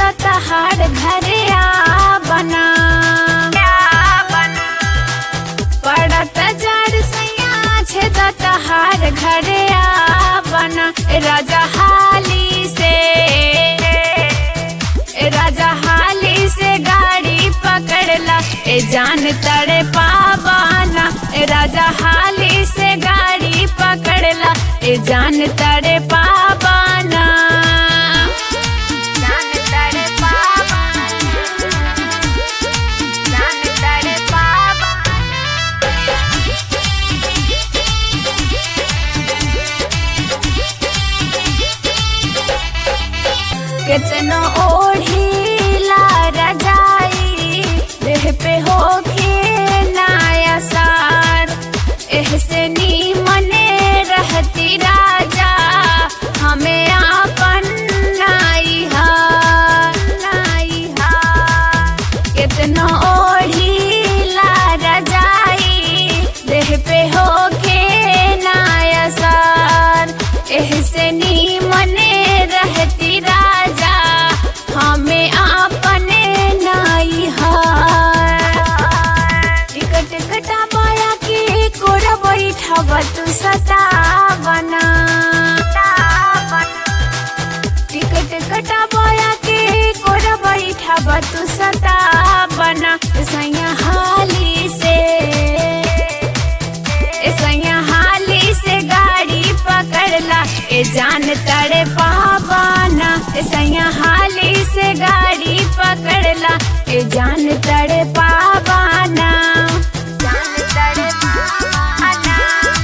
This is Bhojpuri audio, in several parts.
तो तहार घरे आ बना पड़त जड़ सैया छे तो तहार घरे आ बना राजा हाली से राजा हाली से गाड़ी पकड़ला ए जान तड़े पावाना राजा हाली से गाड़ी पकड़ला ए जान तड़े पावाना जान तड़े पावाना जान तड़े पावाना कितनो ओढ़ीला रजाई देह पे होके नाया सार एहसे नीमने रहती राजा हमें आपन नाई हार नाई हार कितनो ओढ़ीला रजाई देह पे होके नाया सार एहसे नीमने रहती राजा हमें आपने नाई हार टिकट कटा पाया के कोरा बैठा तू सता बना टिकट कटा पाया के कोरा बैठा तू सता बना सैया हाली से सैया हाली से गाड़ी पकड़ला ए जान तड़े पावाना सैया हाली से गाड़ी पकड़ला ए जान तड़े पावाना जान तड़े पावाना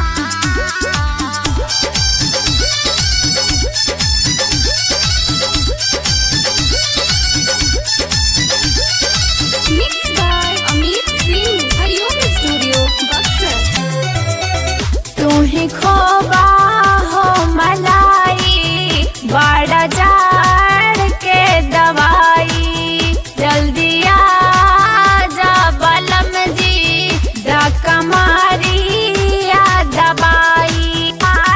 Mixed by Amit Singh, Hariom Studio, Buxar. तू ही खोबा हो मलाई बड़ा जाड़ के दवाई जल्दी आ जा बलम जी धक्का मारी या दबाई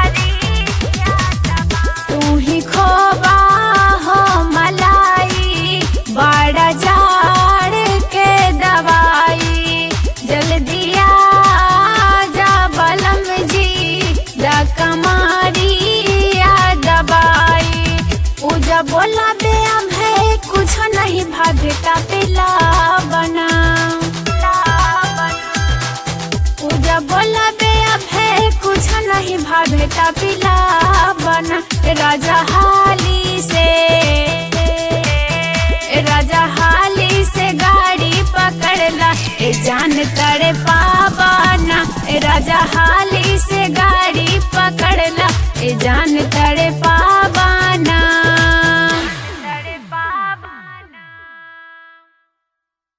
तू ही खोबा हो मलाई बड़ा जाड़ के दवाई जल्दी आ जा बलम जी धक्का मारी या दबाई पूजा बोला बे अब है कुछ नहीं भागता पिला बना पूजा बोला बे अब है कुछ नहीं भागता पिला बना राजा हाली से राजा हाली से गाड़ी पकड़ला ए जान तड़े पावाना राजा हाली से गाड़ी पकड़ला ए जान